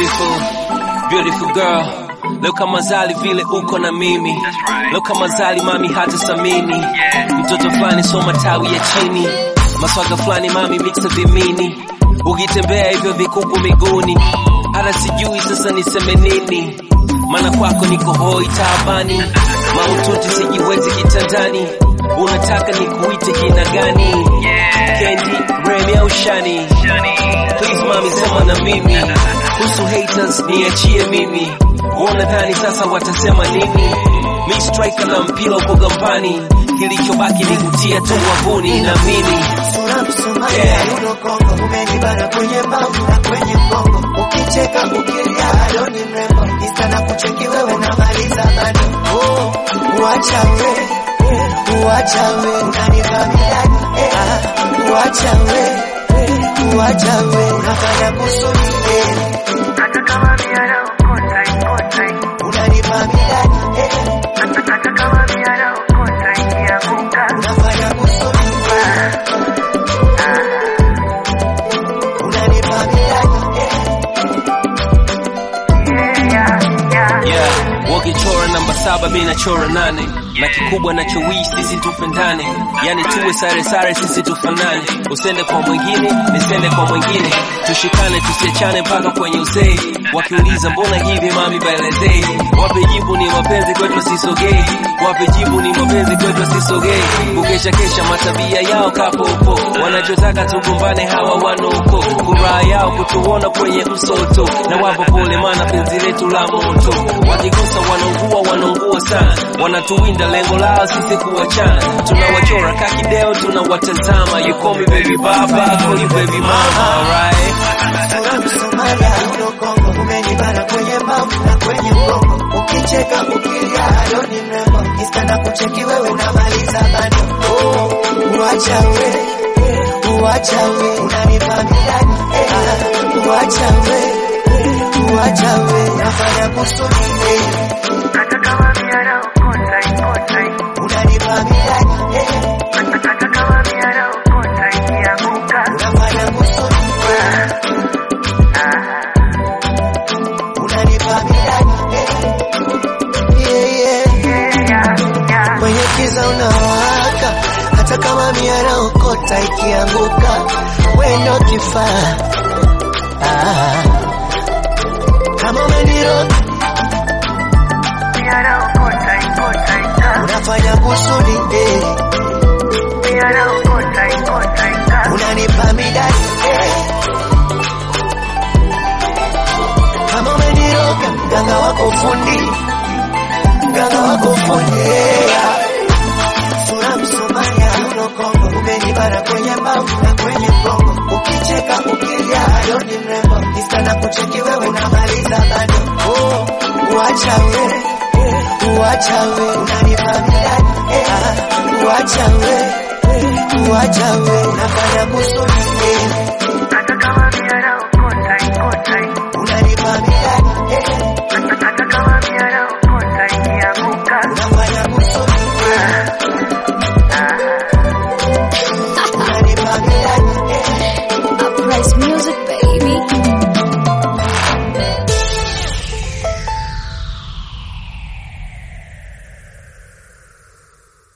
beautiful, beautiful girl. Leo kama zali vile uko na mimi. Leo kama zali mami hata samini. Mtoto fulani soma tawi ya chini. Maswaga fulani mami mixa vimini. Ukitembea hivyo vikuku miguuni. Hata sijui sasa niseme nini. Maana kwako niko hoi taabani. Maututi sijiwezi kitandani. Unataka nikuite jina gani? Candy, Remy au Shani? Please mami sema na mimi. Kuhusu haters niachie mimi. Wanadhani sasa watasema nini? Mi striker na mpira uko gambani. Kilichobaki ni kutia tu wavuni na mimi. Sura Msomalia Yeah. yuno Kongo, umenibana kwenye mbavu na kwenye mgongo, ukicheka ukilia alo ni mrembo, insta na kucheki wewe unamaliza bado. Oh, uacha we, uacha we, unanivamia eh, ah, uacha we, uacha we, unafanya kusudi eh, Hata kama miara ukota ikota unanivamia eh, hata kama miara ukota ikianguka unafanya kusudi eh, unanivamia eh, yeah, yeah. Yeah, wakichora namba saba mi nachora nane na kikubwa nachowii sisi tupendane, yani tuwe sare sare sisi tufanane, usende kwa mwingine nisende kwa mwingine, tushikane tusiachane mpaka kwenye uzee. Wakiuliza mbona hivi mami, baelezee, wape jibu ni mapenzi kwetu sisogei, wape jibu ni mapenzi kwetu sisogei, kukesha kesha matabia yao kapopo, wanachotaka tugombane hawa wanoko, furaha yao kutuona kwenye msoto, na wapo pole maana penzi letu la moto, wakigusa wanaungua wanaungua sana, wanatuwinda lengo lao sisi kuwachana, tunawachora kakideo tunawatazama, you call me baby baba, I call you baby mama, alright? Sura Msomalia yuno Kongo, umenibana kwenye mbavu na kwenye mgongo, ukicheka ukilia alo ni mrembo, insta na kucheki wewe unamaliza bado. Oh, uacha we, uacha we, unanivamia eh, ah, uacha we, uacha we, unafanya kusudi eh, Hata kama miara ukota ikota unanivamia eh, hata kama miara ukota ikianguka unafanya kusudi eh, unanivamia eh, yeah, yeah. yeah, yeah. kwenye kiza unawaka, hata kama miara okota ikianguka, wendo kifaa ah. Kama umeniroga Miara ukota ikota ika unafanya kusudi eh. miara ukota ikota ika unanipa midadi eh. Kama umeniroga mganga wako fundi, mganga wako fundi yeah. Sura Msomalia yuno Kongo, umenibana kwenye mbavu na kwenye mgongo, ukicheka ukilia alo ni mrembo, insta na kucheki wewe unamaliza bado. Oh, uacha we, uacha we, unanivamia eh, ah, uacha we, uacha we, unafanya kusudi eh.